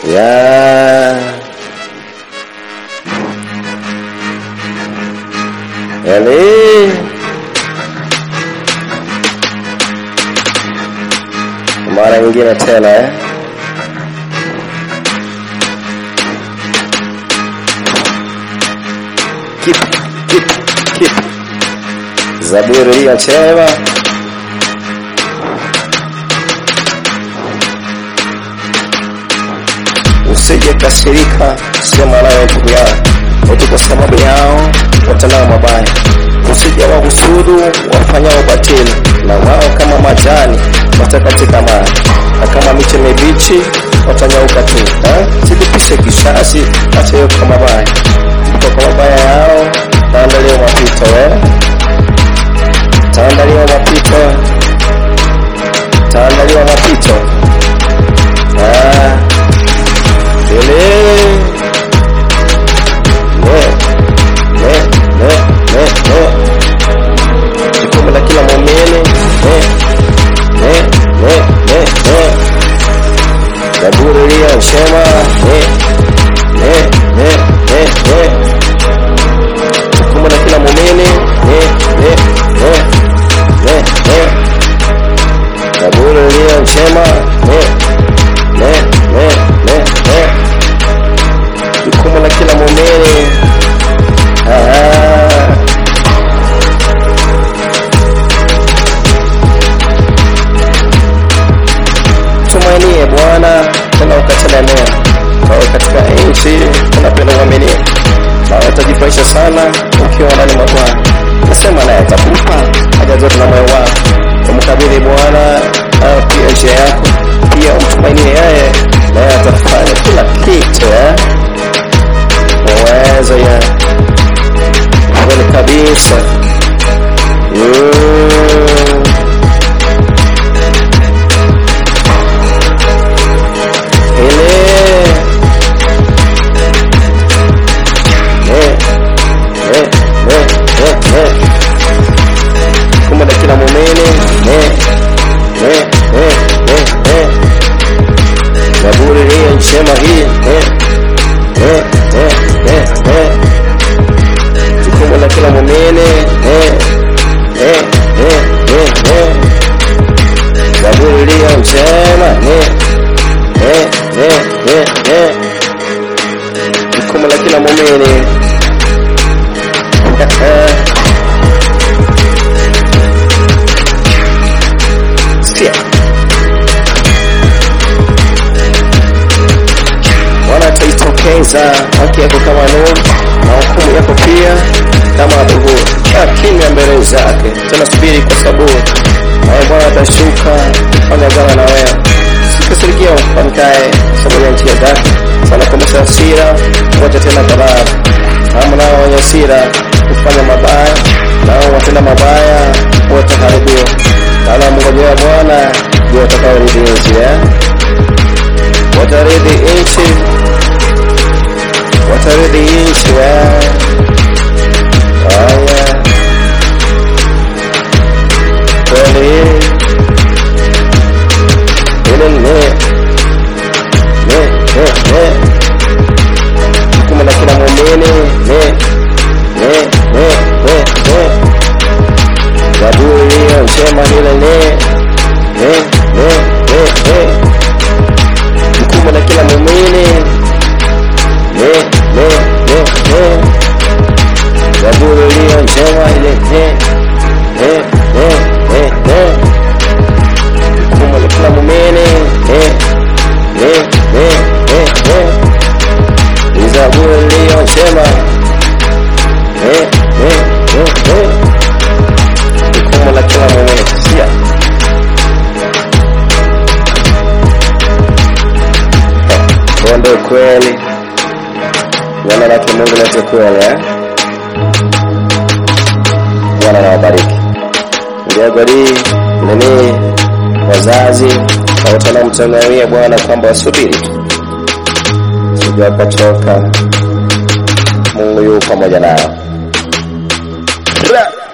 ya Eli mara nyingine tena eh? Keep, keep, keep. Zaburi iliyosema usije kasirika, sema nayo ndugu yao, eti kwa sababu yao watendao mabaya. Usije wahusudu wafanyao batili, na wao kama majani watakatika maji, na kama miche mibichi watanyauka tu. Eh? Silipishe kisasi, acha hiyo kwa mabaya, kwa kwa mabaya yao taandaliwa mapito eh? taandaliwa mapito, taandaliwa mapito ah. Ele ne ne ne ne ne jukumu la kila muumini ne ne ne ne ne Zaburi iliyosema ne ne ne ne ne jukumu la kila muumini ne ne ne ne ne Zaburi iliyosema ne ne ne ne ne jukumu la kila muumini Ah. tumainie Bwana tena ukatelemea, kawe katika nchi unapenda uaminifu, na utajifurahisha sana ukiwa ndani mwa Bwana. Nasema naye atakupa haja zote na moyo wako. Umkabidhi Bwana ah, pia njia yako, pia umtumainie yeye, naye atafanya kila kitu eh? Uwezo ya kweli kabisa Mm. Ele Eh, eh, eh, eh, eh. Kumbe na kila muumini eh, eh, eh, eh, eh. Zaburi hii njema hii eh, eh, eh, eh, eh. Jukumu la kila muumini eh, eh, eh, eh, eh. Zaburi iliyo njema eh, eh, eh, eh, eh. Jukumu la kila muumini Sikia. Bwana ataitokeza haki yako kama nuru na hukumu yako pia kama adhuhuri. Kaa kimya mbele zake, tena subiri kwa saburi, naye Bwana atashuka kufanya agano na wewe. Sikasirikia mpangaye sababu ya njia zake, sana kuomesha hasira, ngoja tena ghadhabu. Hamu nao wenye hasira kufanya mabaya, nao watenda mabaya wataharibiwa. Maana mngojea Bwana ndio watakaorithi nchi eh? watarithi nchi watarithi nchi eh? haya kweli ile ne ne ne ne jukumu la kila muumini ne ne ne ne ne zaburi iliyo njema ile ne ne ne ne ne jukumu la kila muumini ne ne ne ne zaburi iliyo njema ile ne ne ne ne ne jukumu la kila muumini ne ne ne ne ne ni zaburi iliyo njema ne ne ne ne jukumu la kila muumini sia huo ndio ukweli neno lake Mungu lete kweli eh? Bwana nawabariki ndiagori nini wazazi wote wanaomtegemea Bwana kwamba wasubiri tu sijua kutoka Mungu yu pamoja nao. Bra!